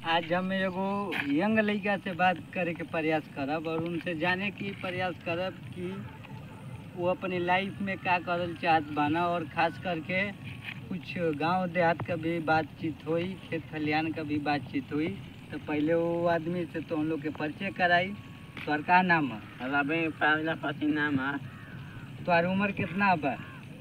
आज हम एगो यंग लड़का से बात करे के प्रयास करब और उनसे जाने की प्रयास करब कि वो अपनी लाइफ में का करल चाहत बाना और खास करके कुछ गांव देहात का भी बातचीत हुई खेत खलिहान का भी बातचीत हुई तो पहले वो आदमी से तो हम लोग के परिचय कराई तोहर का नाम है रवि प्रजापति नाम है तोहर उम्र कितना बा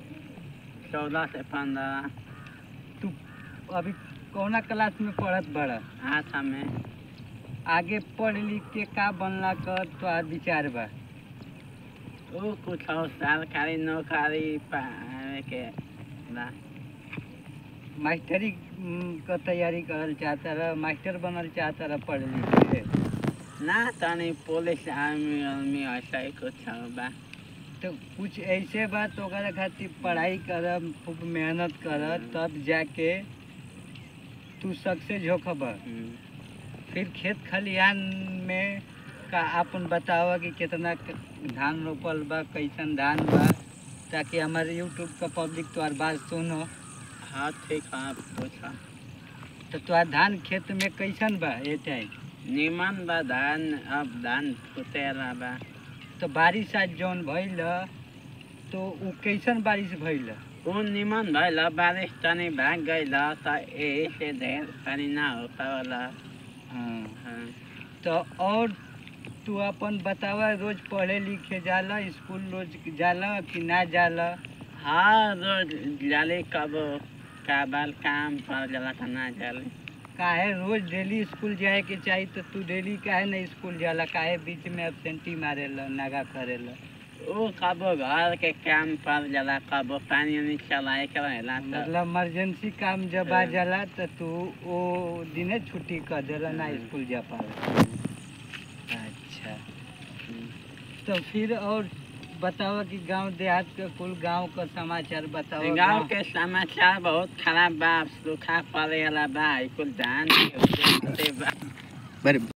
चौदह से पंद्रह तू अभी कौना क्लास में पढ़त बड़ा आठ में आगे पढ़ लिख के का बनला कर तोहर विचार बा वो कुछ और सरकारी नौकरी पावे के बा मास्टरी हम्म, क तैयारी करल चाहता रह मास्टर बनल चाहता रह पढ़ लिख के ना तनी पुलिस आर्मी आर्मी ऐसा ही कुछ और बा तो कुछ ऐसे बा तो ओकरा खातिर पढ़ाई करब खूब मेहनत कर तब जाके तू सक्सेस होखब हम्म। फिर खेत खलिहान में का अपन बतावा कि कितना क- धान रोपल बा कैसन धान बा ताकि हमारे यूट्यूब का पब्लिक तोहार बात सुनो हाँ ठीक है पूछो तो तोहार धान खेत में कैसन बा ये टाइम निमन बा धान अब धान फुटेला बा तो बारिश आज जौन भइल ह, तो उ कैसन बारिश भइल ह? वो निमन भइल बारिश तनी भाग गइल त यही से ढेर पानी ना हो पावला हाँ। हाँ। तो और तू अपन बतावा रोज पढ़े लिखे जाला स्कूल रोज जाला कि ना जाला हाँ रोज जाले कब काबल काम पर जला था ना जाले काहे रोज डेली स्कूल जाए के चाही तो तू डेली काहे ना स्कूल जाला काहे बीच में एबसेंटी मारेला नागा करेला वो कब घर के काम पर जला कब पानी उनी चलाए के रहेला तो मतलब इमरजेंसी काम जब आ हाँ। जाला तो तू वो दिने छुट्टी कर देला ना हाँ। स्कूल जा पावे अच्छा तो फिर और बतावा कि गांव देहात के कुल गांव का समाचार बतावा गाँव के समाचार बहुत खराब बा सूखा पड़े वाला बा कुल धान के बा बड़े